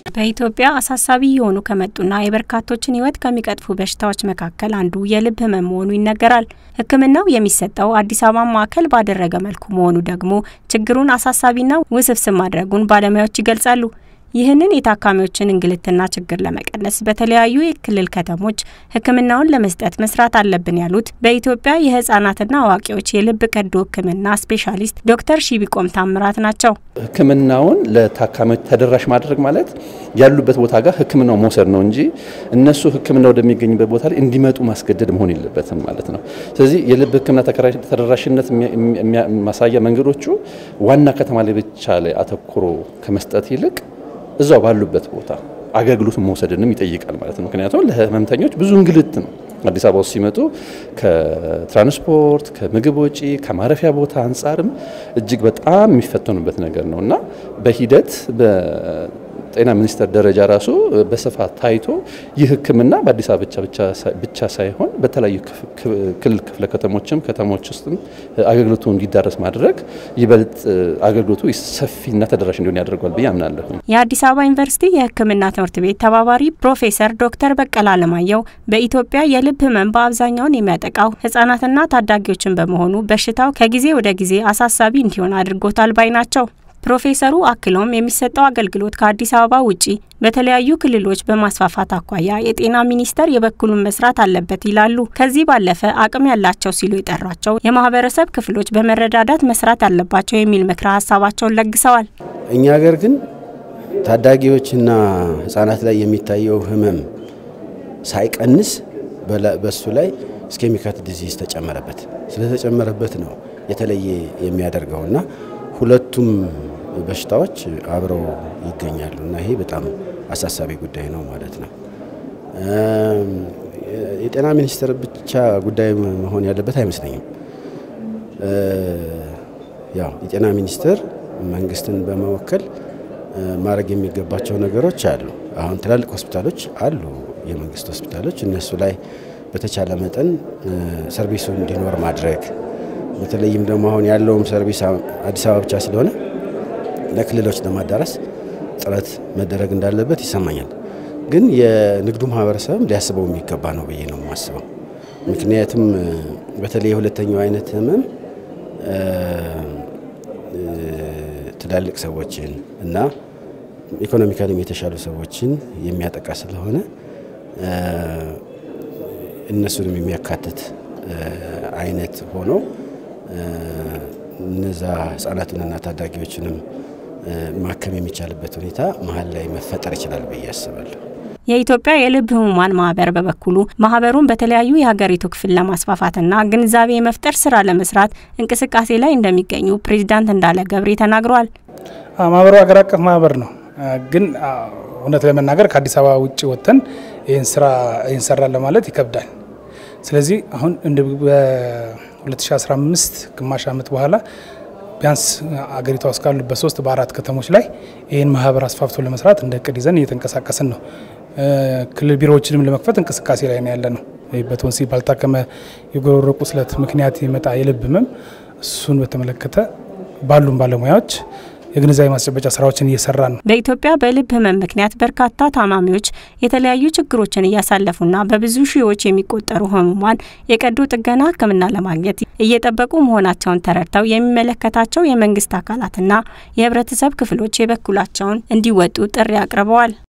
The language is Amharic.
በኢትዮጵያ አሳሳቢ የሆኑ ከመጡና የበርካቶችን ሕይወት ከሚቀጥፉ በሽታዎች መካከል አንዱ የልብ ህመም መሆኑ ይነገራል። ሕክምናው የሚሰጠው አዲስ አበባ ማዕከል ባደረገ መልኩ መሆኑ ደግሞ ችግሩን አሳሳቢና ውስብስብ ማድረጉን ባለሙያዎች ይገልጻሉ። ይህንን የታካሚዎችን እንግልትና ችግር ለመቀነስ በተለያዩ የክልል ከተሞች ሕክምናውን ለመስጠት መስራት አለብን ያሉት በኢትዮጵያ የህጻናትና አዋቂዎች የልብ ቀዶ ሕክምና ስፔሻሊስት ዶክተር ሺቢቆም ታምራት ናቸው። ሕክምናውን ለታካሚዎች ተደራሽ ማድረግ ማለት ያሉበት ቦታ ጋር ሕክምናው መውሰድ ነው እንጂ እነሱ ሕክምና ወደሚገኝበት ቦታ ላይ እንዲመጡ ማስገደድ መሆን የለበትም ማለት ነው። ስለዚህ የልብ ሕክምና ተደራሽነት ማሳያ መንገዶቹ ዋና ከተማ ላይ ብቻ ላይ አተኩሮ ከመስጠት ይልቅ እዛው ባሉበት ቦታ አገልግሎቱን መውሰድንም ይጠይቃል ማለት ነው። ምክንያቱም ለህመምተኞች ብዙ እንግልት ነው። አዲስ አበባ ውስጥ ሲመጡ ከትራንስፖርት፣ ከምግብ ወጪ፣ ከማረፊያ ቦታ አንጻርም እጅግ በጣም የሚፈተኑበት ነገር ነው እና በሂደት ጤና ሚኒስቴር ደረጃ ራሱ በስፋት ታይቶ ይህ ህክምና በአዲስ አበባ ብቻ ሳይሆን በተለያዩ ክልል ክፍለ ከተሞችም ከተሞች ውስጥም አገልግሎቱ እንዲዳረስ ማድረግ ይበልጥ አገልግሎቱ ሰፊና ተደራሽ እንዲሆን ያደርገዋል ብዬ አምናለሁ። የአዲስ አበባ ዩኒቨርሲቲ የህክምና ትምህርት ቤት ተባባሪ ፕሮፌሰር ዶክተር በቀለ አለማየሁ በኢትዮጵያ የልብ ህመም በአብዛኛውን የሚያጠቃው ህጻናትና ታዳጊዎችን በመሆኑ በሽታው ከጊዜ ወደ ጊዜ አሳሳቢ እንዲሆን አድርጎታል ባይ ናቸው። ፕሮፌሰሩ አክለውም የሚሰጠው አገልግሎት ከአዲስ አበባ ውጪ በተለያዩ ክልሎች በማስፋፋት አኳያ የጤና ሚኒስቴር የበኩሉን መስራት አለበት ይላሉ። ከዚህ ባለፈ አቅም ያላቸው ሲሉ የጠሯቸው የማህበረሰብ ክፍሎች በመረዳዳት መስራት አለባቸው የሚል ምክረ ሀሳባቸውን ለግሰዋል። እኛ ሀገር ግን ታዳጊዎችና ህጻናት ላይ የሚታየው ህመም ሳይቀንስ በሱ ላይ እስኬሚካት ዲዚዝ ተጨመረበት። ስለተጨመረበት ነው የተለየ የሚያደርገውና ሁለቱም በሽታዎች አብረው ይገኛሉ እና ይሄ በጣም አሳሳቢ ጉዳይ ነው ማለት ነው። የጤና ሚኒስቴር ብቻ ጉዳይ መሆን ያለበት አይመስለኝም። ያው የጤና ሚኒስቴር መንግስትን በመወከል ማድረግ የሚገባቸው ነገሮች አሉ። አሁን ትላልቅ ሆስፒታሎች አሉ፣ የመንግስት ሆስፒታሎች እነሱ ላይ በተቻለ መጠን ሰርቪሱ እንዲኖር ማድረግ በተለይም ደግሞ አሁን ያለውም ሰርቪስ አዲስ አበባ ብቻ ስለሆነ ለክልሎች ለማዳረስ ጥረት መደረግ እንዳለበት ይሰማኛል። ግን የንግዱ ማህበረሰብም ሊያስበው የሚገባ ነው ብዬ ነው የማስበው። ምክንያቱም በተለይ የሁለተኛው አይነት ህመም ትላልቅ ሰዎችን እና ኢኮኖሚካሊም የተሻሉ ሰዎችን የሚያጠቃ ስለሆነ እነሱንም የሚያካትት አይነት ሆኖ እነዛ ህጻናትንና ታዳጊዎችንም ማከም የሚቻልበት ሁኔታ መሀል ላይ መፈጠር ይችላል ብዬ አስባለሁ። የኢትዮጵያ የልብ ህሙማን ማህበር በበኩሉ ማህበሩን በተለያዩ የሀገሪቱ ክፍል ለማስፋፋትና ግንዛቤ የመፍጠር ስራ ለመስራት እንቅስቃሴ ላይ እንደሚገኙ ፕሬዚዳንት እንዳለ ገብሬ ተናግረዋል። ማህበሩ ሀገር አቀፍ ማህበር ነው። ግን እውነት ለመናገር ከአዲስ አበባ ውጭ ወጥተን ይህን ስራ ይህን ሰራን ለማለት ይከብዳል። ስለዚህ አሁን በ2015 ግማሽ ዓመት በኋላ ቢያንስ አገሪቷ ውስጥ ካሉ በሶስት በአራት ከተሞች ላይ ይህን ማህበር አስፋፍቶ ለመስራት እንደ እቅድ ይዘን እየተንቀሳቀስን ነው። ክልል ቢሮዎችንም ለመክፈት እንቅስቃሴ ላይ ነው ያለ ነው። በቶንሲል ባልታከመ የጉሮሮ ቁስለት ምክንያት የመጣ የልብ ህመም እሱን በተመለከተ ባሉን ባለሙያዎች የግንዛቤ ማስጨበጫ ስራዎችን እየሰራ ነው። በኢትዮጵያ በልብ ህመም ምክንያት በርካታ ታማሚዎች የተለያዩ ችግሮችን እያሳለፉና በብዙ ሺዎች የሚቆጠሩ ህሙማን የቀዶ ጥገና ሕክምና ለማግኘት እየጠበቁ መሆናቸውን ተረድተው የሚመለከታቸው የመንግስት አካላትና የህብረተሰብ ክፍሎች የበኩላቸውን እንዲወጡ ጥሪ አቅርበዋል።